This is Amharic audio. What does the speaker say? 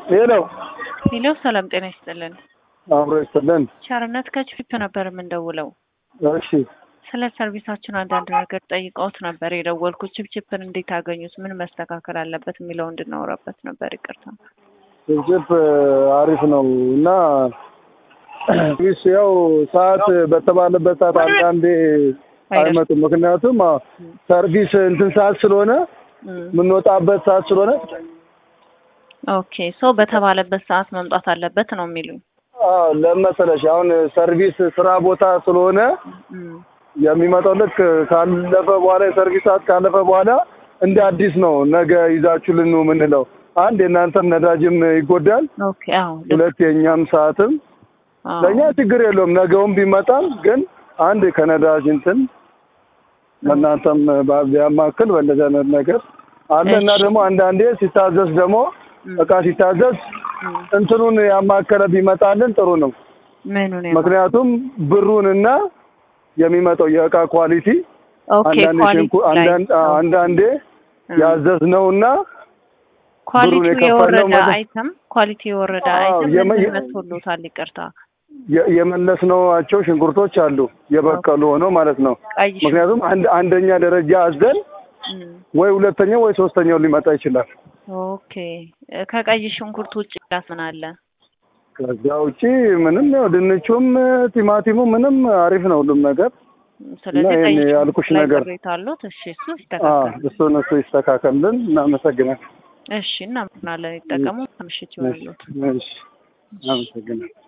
ሄሎ ሄሎ፣ ሰላም ጤና ይስጥልን። አብሮ ይስጥልን። ቸርነት ከችፒፕ ነበር የምንደውለው። እሺ ስለ ሰርቪሳችን አንዳንድ ነገር ጠይቀውት ነበር የደወልኩት። ችፕችፕን እንዴት አገኙት? ምን መስተካከል አለበት የሚለው እንድናወራበት ነበር። ይቅርታ። ችፕ አሪፍ ነው እና ሰርቪስ ያው ሰዓት በተባለበት ሰዓት አንዳንዴ አይመጡም። ምክንያቱም አዎ፣ ሰርቪስ እንትን ሰዓት ስለሆነ የምንወጣበት ሰዓት ስለሆነ ኦኬ ሰው በተባለበት ሰዓት መምጣት አለበት ነው የሚሉኝ። አዎ ለመሰለሽ አሁን ሰርቪስ ስራ ቦታ ስለሆነ የሚመጣው ልክ ካለፈ በኋላ የሰርቪስ ሰዓት ካለፈ በኋላ እንደ አዲስ ነው ነገ ይዛችሁልን ነው የምንለው። አንድ የእናንተም ነዳጅም ይጎዳል፣ ኦኬ አዎ ሁለት የእኛም ሰዓትም አዎ። ለእኛ ችግር የለውም። ነገውም ቢመጣም ግን አንድ ከነዳጅ እንትን ለእናንተም ቢያማክል በእንደዚህ አይነት ነገር አለ እና እሺ። ደግሞ አንዳንዴ ሲታዘዝ ደግሞ እቃ ሲታዘዝ እንትኑን ያማከለ ቢመጣልን ጥሩ ነው። ምኑን ምክንያቱም ብሩንና የሚመጣው የእቃ ኳሊቲ ኦኬ አንዳንዴ ኳሊቲ ሽንኩ- ላይ አንዳንድ አንዳንዴ ያዘዝነውና ኳሊቲው የከፈልነው የወረደ ማለት- አይተም ኳሊቲ የወረደ አዎ፣ አይተም የመ- ምን መስሎታል? ይቅርታ የ- የመለስነዋቸው ሽንኩርቶች አሉ የበቀሉ ሆነው ማለት ነው። ቀይ ምክንያቱም አንድ አንደኛ ደረጃ አዘን እም፣ ወይ ሁለተኛው ወይ ሶስተኛው ሊመጣ ይችላል። ኦኬ ከቀይ ሽንኩርት ውጭ ላስ ምን አለ? ከዛ ውጪ ምንም ያው ድንቹም ቲማቲሙ ምንም አሪፍ ነው ሁሉም ነገር። ስለዚህ እና ቀይ ይሄን ሽንኩርት ያልኩሽ ላይ ነገር- ቅሬታ አሉት። እሺ እሱ አዎ ይስተካከል። እሱን እሱ ይስተካከልን። እናመሰግናለን። እሺ እናመሰግናለን። ይጠቀሙ። ምሽት እሺ ይሆንሉት። እሺ፣ አመሰግናለሁ።